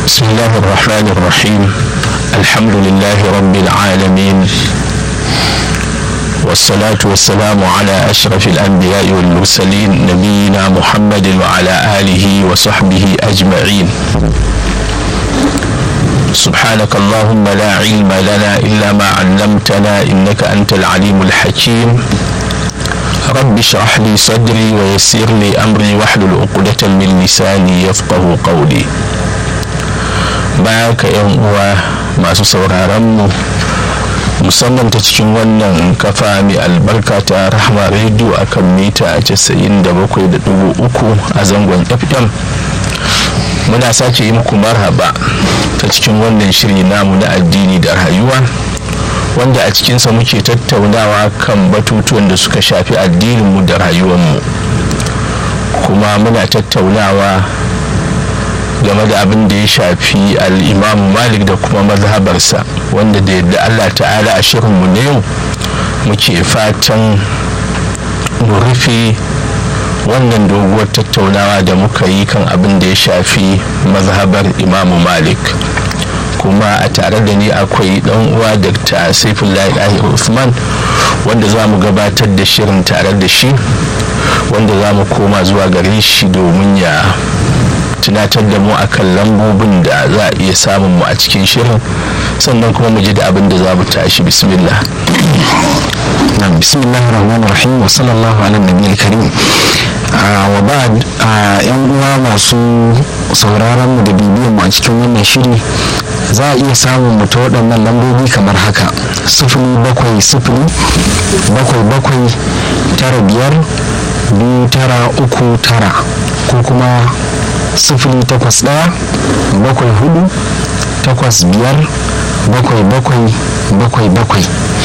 بسم الله الرحمن الرحيم الحمد لله رب العالمين والصلاة والسلام على أشرف الأنبياء والمرسلين نبينا محمد وعلى آله وصحبه أجمعين سبحانك اللهم لا علم لنا إلا ما علمتنا إنك أنت العليم الحكيم رب اشرح لي صدري ويسر لي أمري واحلل عقدة من لساني يفقه قولي baya ka yan uwa masu sauraron mu musamman ta cikin wannan kafa mai albarka ta rahama rediyo akan mita 97.3 a zangon fm muna sake yi muku marhaba ta cikin wannan shiri namu na addini da rayuwa wanda a cikinsa muke tattaunawa kan batutuwan da suka shafi addininmu da rayuwarmu kuma muna tattaunawa game da abin da ya shafi al'imamu malik da kuma mazhabarsa wanda da yadda allah ta'ala a shirinmu na yau muke fatan mu rufe wannan doguwar tattaunawa da muka yi kan abin da ya shafi mazhabar imamu malik kuma a tare da ni akwai dan uwa dr saifullahi ɗahir usman wanda za mu gabatar da shirin tare da shi wanda za mu koma zuwa gare shi domin ya tunatar da mu akan lambobin da za a iya samun mu a cikin shirin sannan kuma mu ji da abin da za mu tashi bismillah bismillah rahman rahim wa sallallahu ala nabi karim wa ba'd yan uwa masu sauraron mu da bibiyan mu a cikin wannan shiri za a iya samun mu ta waɗannan lambobi kamar haka sifili bakwai sifili bakwai bakwai tara biyar biyu tara uku tara ko kuma sifili takwas ɗaya bakwai hudu takwas biyar bakwai bakwai bakwai bakwai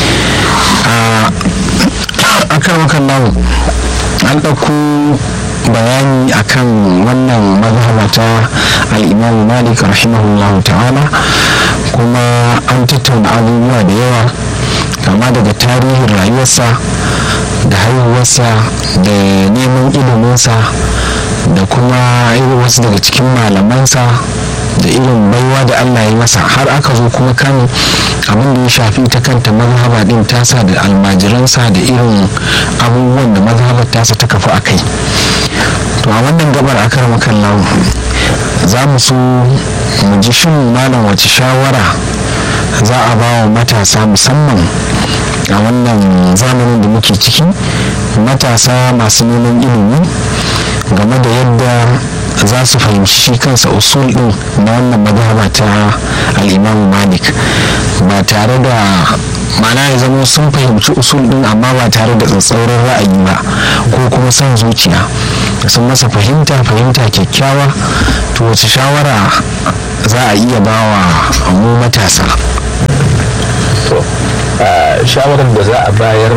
a kan wakan namu an ɗauko bayani akan wannan mazhaba ta al'imamu malik rahimahullahu ta'ala kuma an tattauna abubuwa da yawa kama daga tarihin rayuwarsa da haihuwarsa da neman iliminsa da kuma irin wasu daga cikin malamansa da irin baiwa da allah ya masa har aka zo kuma kan abin da ya shafi ta kanta mazhaba din tasa da almajiransa da irin abubuwan da mazhabar tasa ta kafu a kai to a wannan gabar a kar makallahu za mu so mu ji shin malam wace shawara za a ba wa matasa musamman a wannan zamanin da muke ciki matasa masu neman ilimi game da yadda za su fahimci shi kansa usul din na wannan mazhaba ta al'imamu malik ba tare da mana ya zama sun fahimci usul din amma ba tare da tsatsauran ra'ayi ba ko kuma son zuciya sun masa fahimta fahimta kyakkyawa to wace shawara za a iya bawa mu matasa to shawarar da za a bayar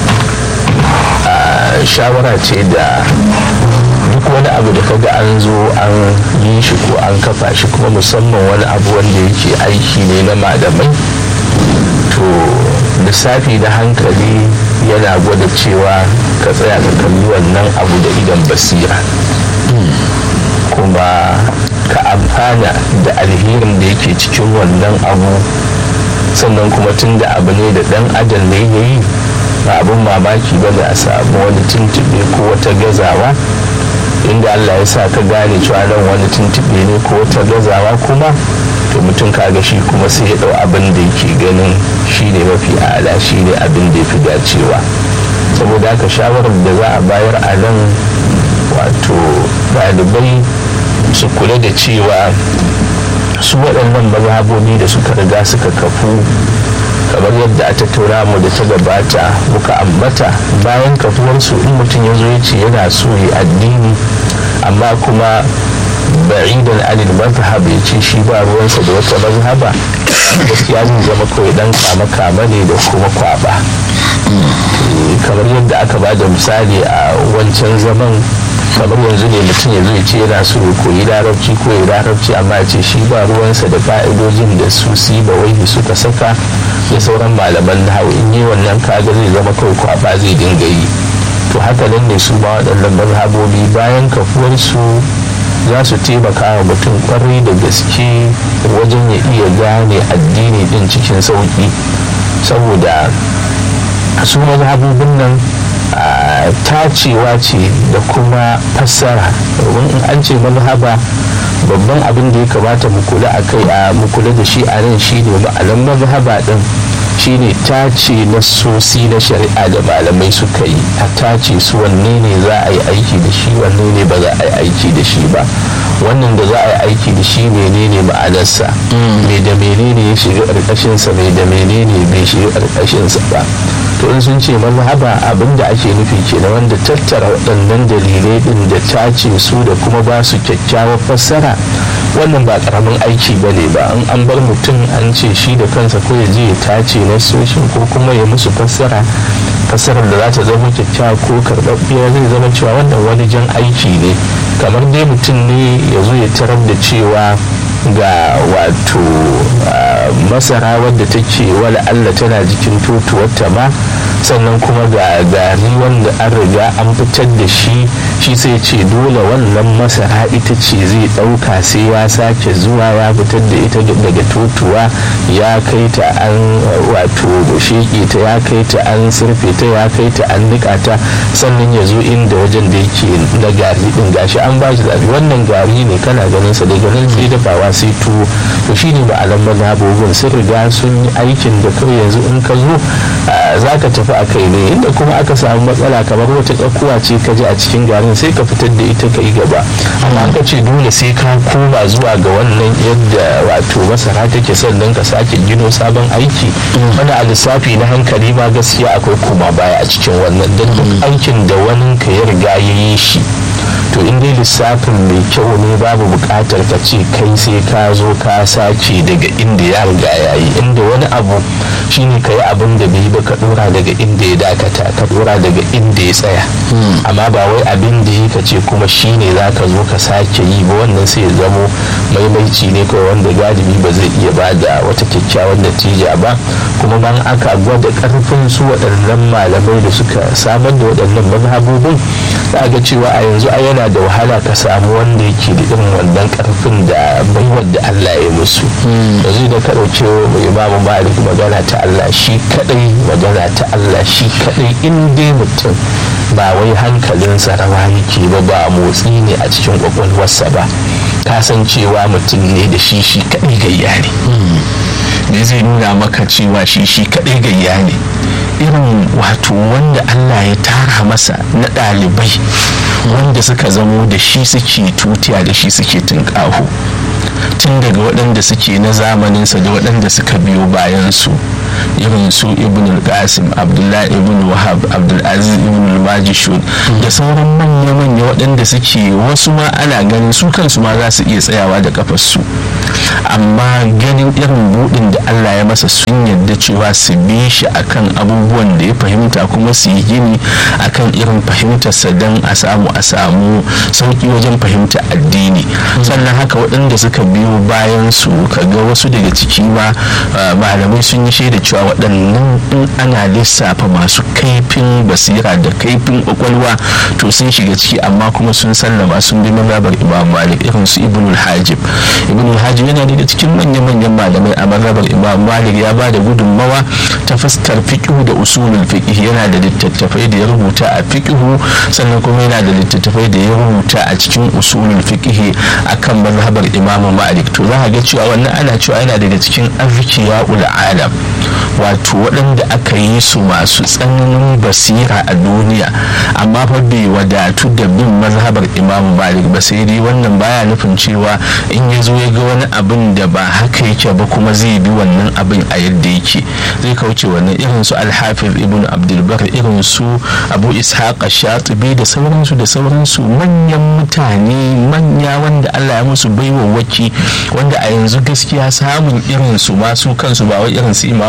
shawara ce da duk wani abu da kaga an zo an yi shi ko an kafa shi kuma musamman wani abu wanda yake aiki ne na malamai to lissafi da hankali yana gwada cewa ka tsaya ka kalli wannan abu da idan basira kuma ka amfana da alherin da yake cikin wannan abu sannan kuma tun da abu ne da dan adam ne ya yi ba abin mamaki ba da a samu wani tuntube ko wata gazawa inda allah ya sa ka gane cewa nan wani tuntube ne ko wata gazawa kuma to mutum kaga shi kuma sai ya dau abin da yake ganin shi ne mafi ala shi ne abin da ya fi dacewa saboda haka shawarar da za a bayar a nan wato ɗalibai su kula da cewa su waɗannan mazhabobi da suka riga suka kafu kamar yadda a tattauna mu da ta gabata muka ambata bayan kafuwarsu in mutum ya zo ya ce yana so ya addini amma kuma ba'idan anil mazhab ya ce shi ba ruwansa da wata mazhaba gaskiya zai zama kawai dan kama kama ne da kuma kwaba kamar yadda aka ba da misali a wancan zaman kamar yanzu ne mutum ya zo ya ce yana so ya koyi larabci ko ya larabci amma ya ce shi ba ruwansa da fa'idojin da su si ba wai suka saka da sauran malaman nahawu in yi wannan kaga zai zama kawai kwaba zai dinga yi to haka nan ne su ba waɗannan mazhabobi bayan kafuwarsu za su taimaka wa mutum kwarai da gaske wajen ya iya gane addini din cikin sauki saboda su mazhabobin nan tacewa ce da kuma fassara domin in an ce mazhaba babban abin da ya kamata mu kula a kai a mu kula da shi a nan shi ne ma'anan mazhaba din shine tace nassosi na shari'a da malamai suka yi a tace su wanne ne za a yi aiki da shi wanne ne ba za a yi aiki da shi ba wannan da za a yi aiki da shi menene ma'anarsa me da menene ya shiga ƙarƙashinsa me da menene bai shiga ƙarƙashinsa ba to in sun ce mazhaba abin da ake nufi kenan wanda tattara waɗannan dalilai ɗin da tace su da kuma ba su kyakkyawar fassara wannan ba ƙaramin aiki ba ne ba in an bar mutum an ce shi da kansa ko ya je ya tace nasoshin ko kuma ya musu fassara fassarar da za ta zama kyakkyawa ko karɓaɓɓiya zai zama cewa wannan wani jan aiki ne kamar dai mutum ne ya zo ya tarar da cewa ga wato masara wadda take wala Allah tana jikin totuwarta ba sannan kuma ga gari wanda an riga an fitar da shi shi sai ce dole wannan masara ita ce zai ɗauka sai ya sake zuwa ya fitar da ita daga totuwa ya kai ta an wato sheƙe ta ya kai ta an surfe ta ya kai ta an niƙa ta sannan ya zo inda wajen da yake na gari din gashi an ba shi zaɓi wannan gari ne kana ganin sa daga nan sai dafawa sai tuwo to shine ba alam mazhabobin sun riga sun yi aikin da kawai yanzu in ka zo za ka tafi a kai ne inda kuma aka samu matsala kamar wata tsakuwa ce ka ji a cikin garin sai ka fitar da ita ka yi gaba amma ka ce dole sai ka koma zuwa ga wannan yadda wato masara take sannan ka sake gino sabon aiki wani a lissafi na hankali ma gaskiya akwai koma baya a cikin wannan don duk aikin da wani ka ya riga ya yi shi to in dai lissafin mai kyau ne babu bukatar ka ce kai sai ka zo ka sake daga inda ya riga ya yi inda wani abu shine ka yi abin da bai ba ka dora daga inda ya dakata ka dora daga inda ya tsaya amma ba wai abin da ya ce kuma shine za ka zo ka sake yi ba wannan sai ya zamo maimaici ne kawai wanda galibi ba zai iya ba da wata kyakkyawan natija ba kuma ban aka gwada karfin su waɗannan malamai da suka samar da waɗannan mazhabobin za ga cewa a yanzu a yana da wahala ka samu wanda yake da irin wannan karfin da baiwar da Allah ya musu yanzu da ka ɗauke imamu malik magana ta Allah shi kadai magana ta Allah shi kadai in dai mutum ba wai hankalinsa rawa yake ba ba motsi ne a cikin kwakwalwarsa ba kasancewa mutum ne da shi shi kadai gayya ne ne zai nuna maka cewa shi shi kadai gayya ne irin wato wanda Allah ya tara masa na ɗalibai wanda suka zamo da shi suke tutiya da shi suke tunƙaho tun daga waɗanda suke na zamaninsa da waɗanda suka biyo bayansu irin su ibn al-qasim abdullahi ibn wahab abdulaziz ibn al-majishun da sauran manya-manya waɗanda suke wasu ma ana ganin su kansu ma za su iya tsayawa da kafarsu amma ganin irin buɗin da allah ya masa sun yadda cewa su bi shi akan abubuwan da ya fahimta kuma su yi gini akan irin fahimtarsa don a samu a samu sauƙi wajen fahimta addini sannan haka waɗanda suka biyo bayan su kaga wasu daga ciki ma malamai sun yi shaida cewa waɗannan in ana lissafa masu kaifin basira da kaifin kwakwalwa to sun shiga ciki amma kuma sun sallama sun bi mazhabar imam malik irin su ibn hajib ibn hajib yana daga cikin manyan-manyan malamai a mazhabar imam malik ya ba da gudunmawa ta fuskar fiqhu da usulul fiqh yana da littattafai da ya rubuta a fiqhu sannan kuma yana da littattafai da ya rubuta a cikin usulul fiqh akan mazhabar imam malik to za ga cewa wannan ana cewa yana daga cikin azkiya ul alam wato waɗanda aka yi su masu tsananin basira a duniya amma fa bai wadatu da bin mazhabar imam malik ba sai dai wannan baya nufin cewa in ya zo ya ga wani abin da ba haka yake ba kuma zai bi wannan abin a yadda yake zai kauce wannan irin su alhafiz ibn abdulbar irin su abu ishaq shatibi da sauransu da sauransu manyan mutane manya wanda allah ya musu baiwa waki wanda a yanzu gaskiya samun irin su masu kansu ba wai irin su imam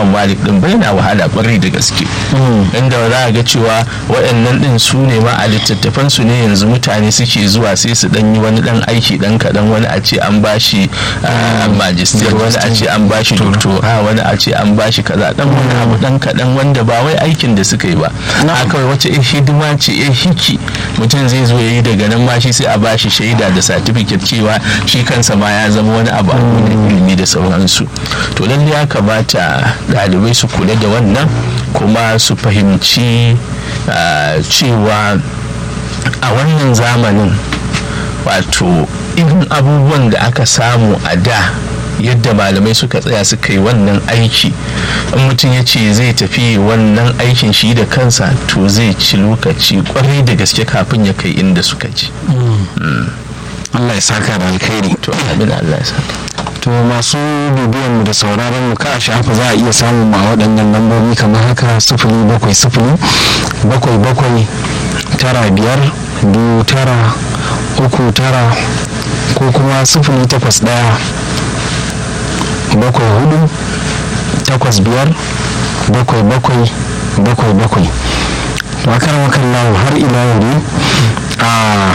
imam malik din bai na wahala kwarai da gaske inda za a ga cewa waɗannan din su ne ma a littattafan su ne yanzu mutane suke zuwa sai su dan yi wani dan aiki dan kaɗan wani a ce an bashi magister wani a ce an bashi doctora wani a ce an bashi kaza dan wani abu dan kaɗan wanda ba wai aikin da suka yi ba a kawai wace hidima ce eh hiki mutum zai zo ya yi daga nan ma shi sai a bashi shaida da certificate cewa shi kansa ma ya zama wani abu a ilimi da sauransu to lalle ya kamata ɗalibai su kula da wannan kuma su fahimci cewa a wannan zamanin wato irin abubuwan da aka samu a da yadda malamai suka tsaya suka yi wannan aiki in mutum ya ce zai tafi wannan aikin shi da kansa to zai ci lokaci kwarai da gaske kafin ya kai inda suka ji Allah ya saka da alkhairi to abin Allah ya saka to masu bibiyan mu da sauraron mu ka shafa za a iya samun ma waɗannan lambobi kamar haka sifili bakwai sifili bakwai bakwai tara biyar biyu tara uku tara ko kuma sifili takwas ɗaya bakwai hudu takwas biyar bakwai bakwai bakwai bakwai wakar wakan lawo har ila yau a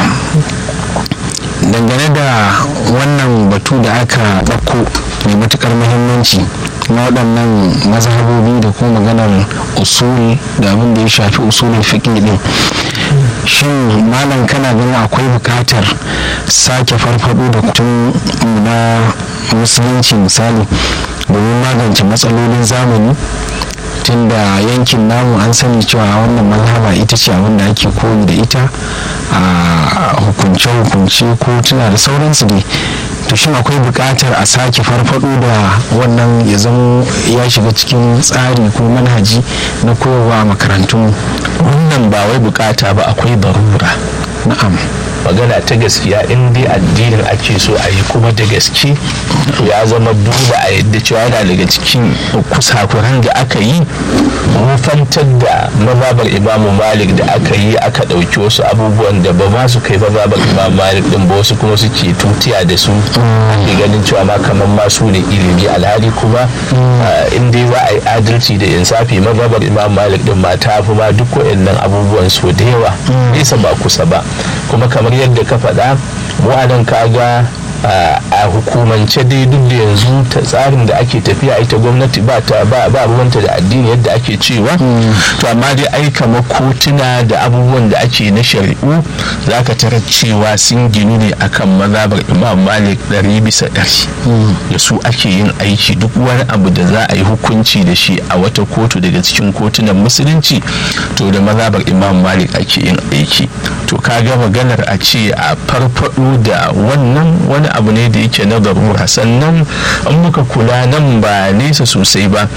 dangane da wannan batu da aka ɗauko mai matukar muhimmanci na waɗannan mazhabobi da kuma maganar usul da abin da ya shafi usulin fiƙi ɗin shin malam kana ganin akwai buƙatar sake farfado da tun na musulunci misali domin magance matsalolin zamani tun da yankin namu an sani cewa wannan mazhaba ita ce abin da ake koyi da ita a hukunce-hukunce ko tuna da sauransu dai to shin akwai buƙatar a sake farfado da wannan ya zama ya shiga cikin tsari ko manhaji na koyarwa a makarantun wannan ba wai bukata ba akwai barura na'am magana ta gaskiya in dai addinin ake so a yi kuma da gaske to ya zama dole a yadda cewa yana daga cikin kusakuran da aka yi rufantar da mazabar imamu malik da aka yi aka ɗauki wasu abubuwan da ba ma su kai mazabar imamu malik din ba wasu kuma suke tutiya da su ake ganin cewa ma kamar ma su ne ilimi alhali kuma in dai za a yi adalci da insafi mazabar imamu malik din ma ta fi ma duk waɗannan abubuwan so da yawa nesa ba kusa ba kuma kamar yadda ka faɗa mu a nan kaga a hukumance dai duk da yanzu ta tsarin da ake tafiya ita gwamnati ba ta ba ruwanta da addini yadda ake cewa to amma dai ai kamar kotuna da abubuwan da ake na shari'u za ka tarar cewa sun ginu ne akan mazabar imam malik ɗari bisa ɗari da su ake yin aiki duk wani abu da za a yi hukunci da shi a wata kotu daga cikin kotunan musulunci to da mazabar imam malik ake yin aiki to kaga maganar a ce a farfado da wannan wani abu ne da yake na garura sannan an muka kula nan ba nesa sosai ba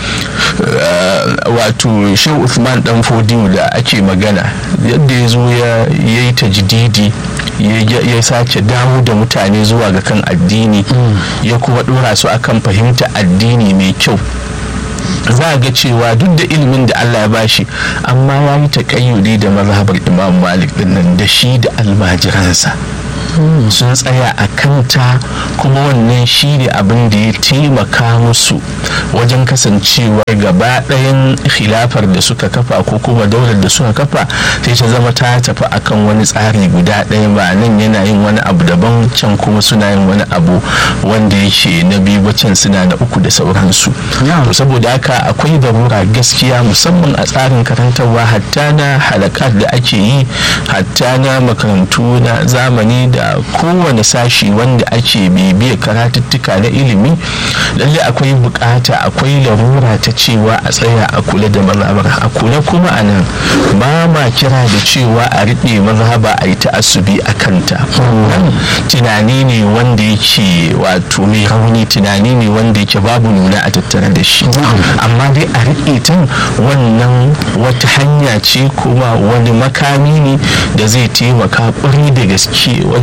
wato shehu Uthman dan fodiyo da ake magana yadda ya zo ya yi tajdidi ya sake dawo da mutane zuwa ga kan addini ya kuma dora su akan fahimta addini mai kyau za a ga cewa duk da ilimin da Allah ya bashi amma ya yi taƙayyudi da mazhabar imam malik dinnan da shi da almajiransa sun tsaya a kanta kuma wannan shi ne abin da ya taimaka musu wajen kasancewar gaba ɗayan khilafar da suka kafa ko kuma daular da suka kafa sai ta zama ta tafi akan wani tsari guda ɗaya ba nan yana yin wani abu daban can kuma suna yin wani abu wanda yake na biyu can suna na uku da sauransu to saboda haka akwai darura gaskiya musamman a tsarin karantarwa hatta na halakat da ake yi hatta na makarantu na zamani da kowane sashi wanda ake bibiyar karatuttuka na ilimi lalle akwai bukata akwai larura ta cewa a tsaya a kula da mazhabar a kula kuma a nan ba ma kira da cewa a riƙe mazhaba a yi ta'assubi a kanta wannan tunani ne wanda yake wato mai rauni tunani ne wanda yake babu nuna a tattare da shi amma dai a riƙe ta wannan wata hanya ce kuma wani makami ne da zai taimaka ƙwarai da gaske wajen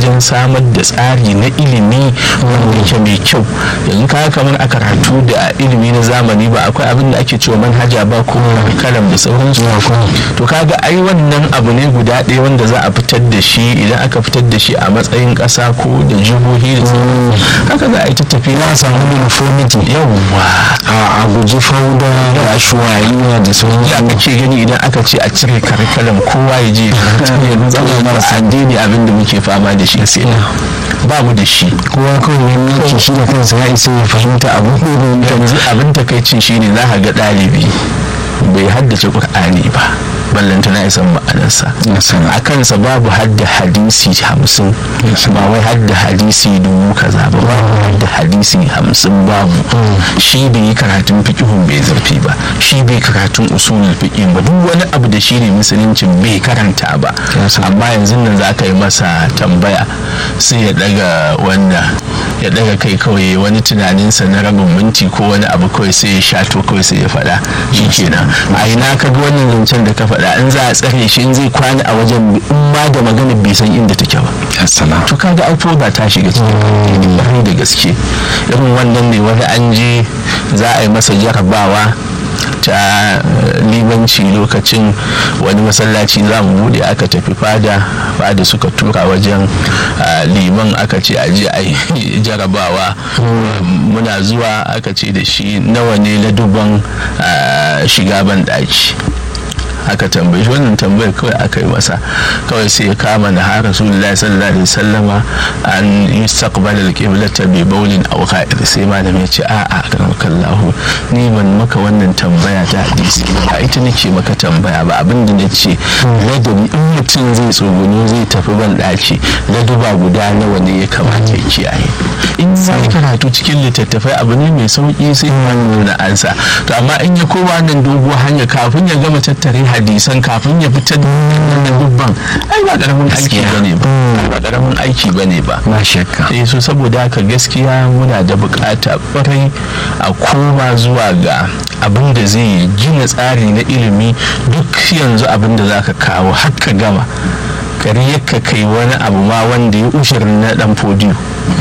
wajen samar da tsari na ilimi wanda yake mai kyau yanzu ka kamar a karatu da ilimi na zamani ba akwai abin da ake cewa manhaja ba ko kalam da sauransu to kaga ai wannan abu ne guda ɗaya wanda za a fitar da shi idan aka fitar da shi a matsayin ƙasa ko da jihohi da sauransu haka za a yi ta tafiya za a samu uniformity yawwa a guji fauda da shuwayiya da sauransu ya kake gani idan aka ce a cire karikalam kowa ya je zama marasa addini abin da muke fama da shi sai ba mu da shi kowa kawai wani yake shi da kansa ya isa ya fahimta abu yanzu abin takaicin shine za ka ga ɗalibi bai haddace ƙur'ani ba ballanta na isan ma'anarsa a kansa babu hadda hadisi hamsin ba wai hadda hadisi dubu kaza ba babu hadda hadisi hamsin babu shi bai yi karatun fiƙihun bai zurfi ba shi bai karatun usulul fiƙih ba duk wani abu da shi ne musuluncin bai karanta ba amma yanzu nan za ka yi masa tambaya sai ya daga wanda ya daga kai kawai wani tunaninsa na rabin minti ko wani abu kawai sai ya shato kawai sai ya faɗa shi kenan a ina ka ga wannan zancen da ka faɗa in za a tsare shi in zai kwana a wajen in ma da magana bai san inda take ba to kaga alfoda ta shiga cikin ƙwarai da gaske irin wannan ne wani an je za a yi masa jarabawa ta libanci lokacin wani masallaci za mu bude aka tafi fada fada suka tura wajen liman aka ce aje a yi jarabawa muna zuwa aka ce da shi nawa ne laduban shiga ban daki aka tambaye shi wannan tambayar kawai aka yi masa kawai sai ya kama na har rasulullahi sallallahu alaihi wasallama an yustaqbal al-qiblata bi bawlin aw kha'ir sai malam ya ce a'a kallahu ni ban maka wannan tambaya ta hadisi ba ita nake maka tambaya ba abinda na ce ladabi in mutum zai tsogono zai tafi ban daki laduba guda nawa ne ya kamata ya kiyaye in sai karatu cikin littattafai abu ne mai sauki sai nuna ansa to amma in ya koma nan doguwa hanya kafin ya gama tattare hadisan kafin ya fitar da dubban ai ba karamin aiki bane ba ba karamin aiki bane ba ba shakka eh so saboda haka gaskiya muna da bukata kwarai a koma zuwa ga abin da zai gina tsari na ilimi duk yanzu abin da zaka kawo har ka gama kare ka kai wani abu ma wanda ya ushirin na dan fodiyo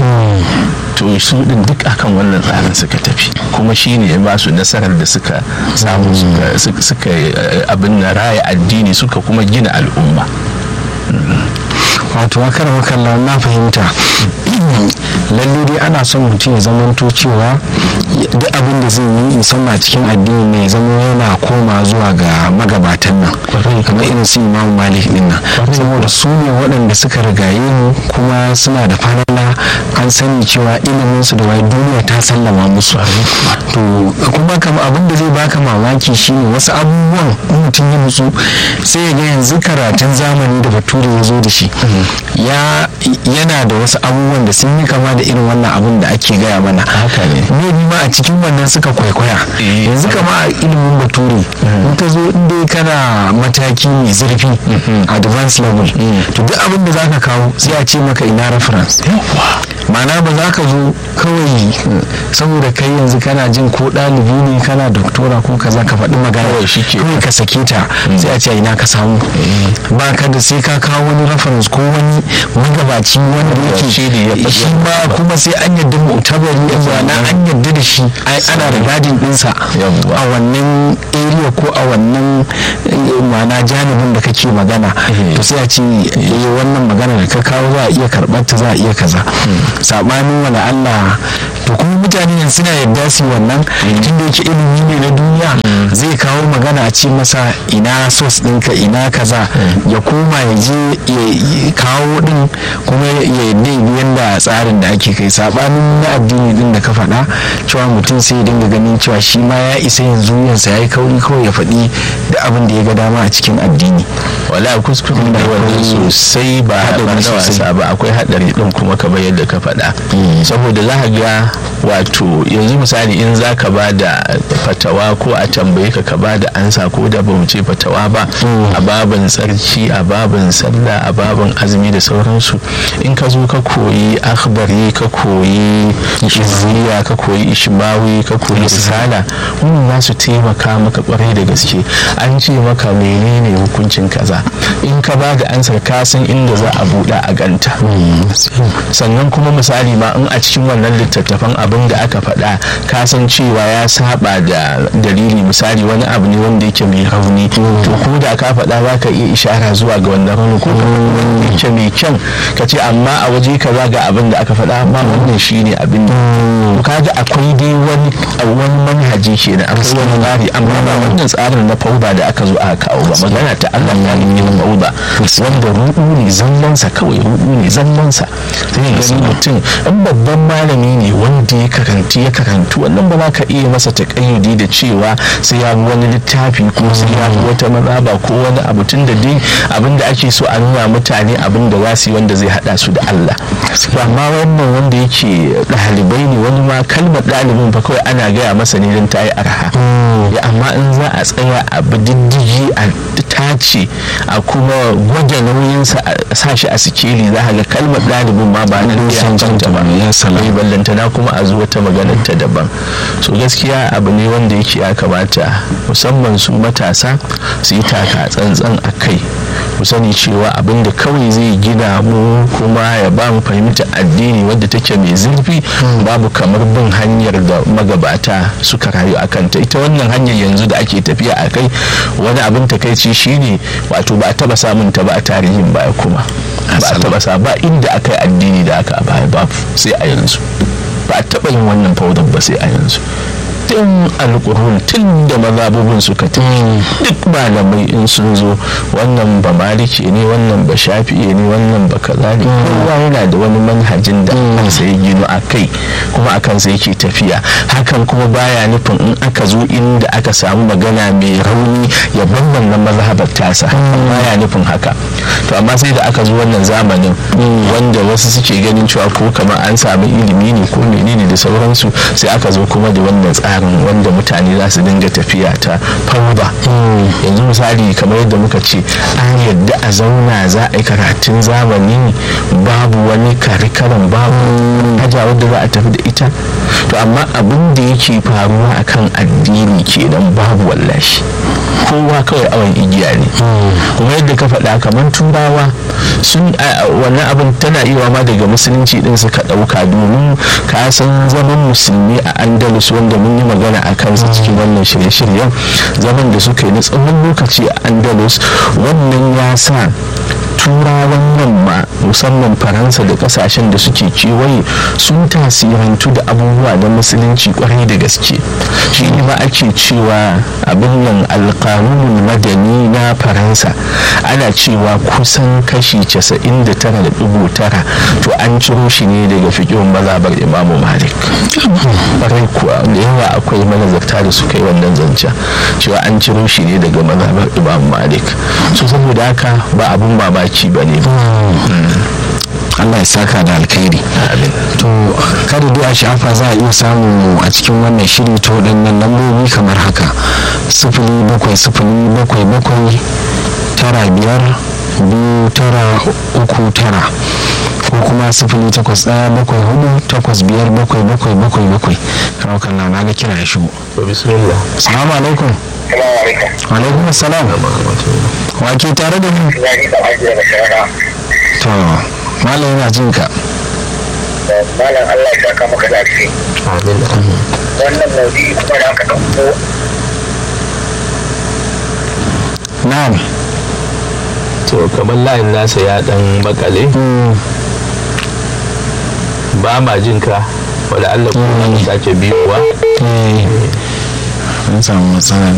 to su din duk akan wannan tsarin suka tafi kuma shine ya ba su nasarar da suka samu suka abin na raya addini suka kuma gina al'umma wato akar makalla na fahimta lalle dai ana son mutum ya zamanto cewa duk abin da zai yi musamman a cikin addini ne ya zama yana koma zuwa ga magabatan nan kamar irin su imamu malik din nan saboda su ne waɗanda suka rigaye mu kuma suna da falala an sani cewa ilimin su da wai duniya ta sallama musu to kuma kama abin da zai baka mamaki shine wasu abubuwan mutum ya nutsu sai ya ga yanzu karatun zamani da bature ya zo da shi ya yana da wasu abubuwan da sun yi kama da irin wannan abin da ake gaya mana haka ne maybe ma a cikin wannan suka kwaikwaya yanzu kama a ilimin bature in ka zo inda kana mataki mai zurfi advanced level to duk abin da zaka kawo sai a ce maka ina reference ma'ana ba za ka zo kawai saboda kai yanzu kana jin ko ɗalibi ne kana doktora ko kaza ka faɗi magana kawai ka sake ta sai a ce ina ka samu ba ka da sai ka kawo wani reference ko wani magabaci wanda yake shi ma kuma sai an yadda mu'tabari na an yadda da shi ana da gadin ɗinsa a wannan area ko a wannan ma'ana janibin da kake magana to sai a ce wannan magana da ka kawo za a iya karɓar ta za a iya kaza sabanin wala Allah to kuma mutane ne suna yadda su wannan tunda yake ilimi ne na duniya zai kawo magana a ce masa ina sos ɗinka ina kaza ya koma ya je ya kawo ɗin kuma ya yadda yadda tsarin da ake kai sabanin na addini ɗin da ka faɗa cewa mutum sai ya dinga ganin cewa shi ma ya isa yanzu yansa ya yi kauri kawai ya faɗi da abin da ya ga dama a cikin addini wala kuskure da wani sosai ba na wasa ba akwai haɗari ɗin kuma kamar yadda ka faɗa saboda za ga wato yanzu misali in za ka ba da fatawa ko a tambaye ka ka ba da ansa ko da ba mu ce fatawa ba a babin tsarki a babin sallah a babin azumi da sauransu in ka zo ka koyi akhbari ka koyi izziya ka koyi ishmawi ka koyi risala wannan za su taimaka maka kwarai da gaske an ce maka menene hukuncin kaza in ka ba da ansar ka san inda za a buɗa a ganta sannan kuma misali ma in a cikin wannan littattafan abin da aka faɗa ka san cewa ya saba da dalili misali wani abu ne wanda yake mai rauni to ko da ka faɗa za ka iya ishara zuwa ga wannan rauni ko wanda yake mai kyan ka ce amma a waje kaza ga abin da aka faɗa amma wannan shine abin da kaga akwai dai wani wani manhaji kenan akwai wani tsari amma ba wannan tsarin na fauda da aka zo aka kawo ba magana ta Allah ta nufi na fauda wanda ruɗu ne zallansa kawai ruɗu ne zallansa sai gani mutum in babban malami ne wanda ya karanti ya karantu wannan ba za ka iya masa takayyudi da cewa sai ya wani littafi ko sai ya wata mazaba ko wani abu tun da dai abin da ake so a nuna mutane abin da za su yi wanda zai hada su da Allah amma wannan wanda yake ɗalibai ne wani ma kalmar ɗalibin fa kawai ana gaya masa ne don ta yi arha ya amma in za a tsaya a diddigi a tace a kuma gwada nauyinsa a sa shi a sikeli za a ga kalmar ɗalibin ma ba na cancanta ba ya bai ballantana kuma a zuwa ta maganar ta daban so gaskiya abu ne wanda yake ya kamata musamman su matasa su yi taka tsantsan a kai ku sani cewa abin da kawai zai gina mu kuma ya ba mu fahimta addini wadda take mai zurfi babu kamar bin hanyar da magabata suka rayu a kanta ita wannan hanyar yanzu da ake tafiya a kai wani abin takaici shine wato ba a taba samun ta ba a tarihin baya kuma ba a taba sa ba inda aka yi addini da aka a baya babu sai a yanzu ba a taba yin wannan faudar ba sai a yanzu tun alkurun tun da mazabubin suka tafi duk malamai in sun zo wannan ba maliki ne wannan ba shafi'i ne wannan ba kaza ne kowa yana da wani manhajin da kansa ya gino a kai kuma a kansa yake tafiya hakan kuma baya nufin in aka zo inda aka samu magana mai rauni ya bar wannan mazhabar tasa baya nufin haka to amma sai da aka zo wannan zamanin wanda wasu suke ganin cewa ko kamar an samu ilimi ne ko menene da sauransu sai aka zo kuma da wannan tsari tsarin wanda mutane za su dinga tafiya ta fauda yanzu misali kamar yadda muka ce an yadda a zauna za a yi karatun zamani babu wani karikaran babu haja wadda za a tafi da ita to amma abin da yake faruwa akan addini kenan babu wallashi kowa kawai awon igiya ne kuma yadda ka faɗa kamar turawa sun wannan abin tana iya ma daga musulunci din suka ɗauka domin ka san zaman musulmi a andalus wanda mun yi magana a kansa cikin wannan shirye-shiryen zaman da suka yi na tsawon lokaci a andalus wannan ya sa turawan yamma musamman faransa da kasashen da suke kewaye sun tasirantu da abubuwa na musulunci kwarai da gaske shi ne ma ake cewa abin nan alkanunul madani na faransa ana cewa kusan kashi 99.9 to an ciro shi ne daga fikin mazabar imamu malik kwarai kuwa da yawa akwai manazarta da suka yi wannan zancen cewa an ciro shi ne daga mazabar imamu malik so saboda haka ba abun mamaki ba ne Allah ya saka da alkhairi to kada dai a shafa za a iya samu a cikin wannan shiri ta waɗannan lambobi kamar haka sifili bakwai sifili bakwai bakwai tara biyar biyu tara uku tara ko kuma sifili takwas ɗaya bakwai hudu takwas biyar bakwai bakwai bakwai bakwai kawo kan na ga kira ya shigo bismillah salamu alaikum alaikum salam wa ke tare da mu to malam yana jin ka malam Allah ya saka maka da alheri amin wannan maudu'i kuma da aka ɗauko na'am to kamar layin nasa ya dan bakale ba ma jin ka wadda Allah kuma sake biyowa eh an samu matsala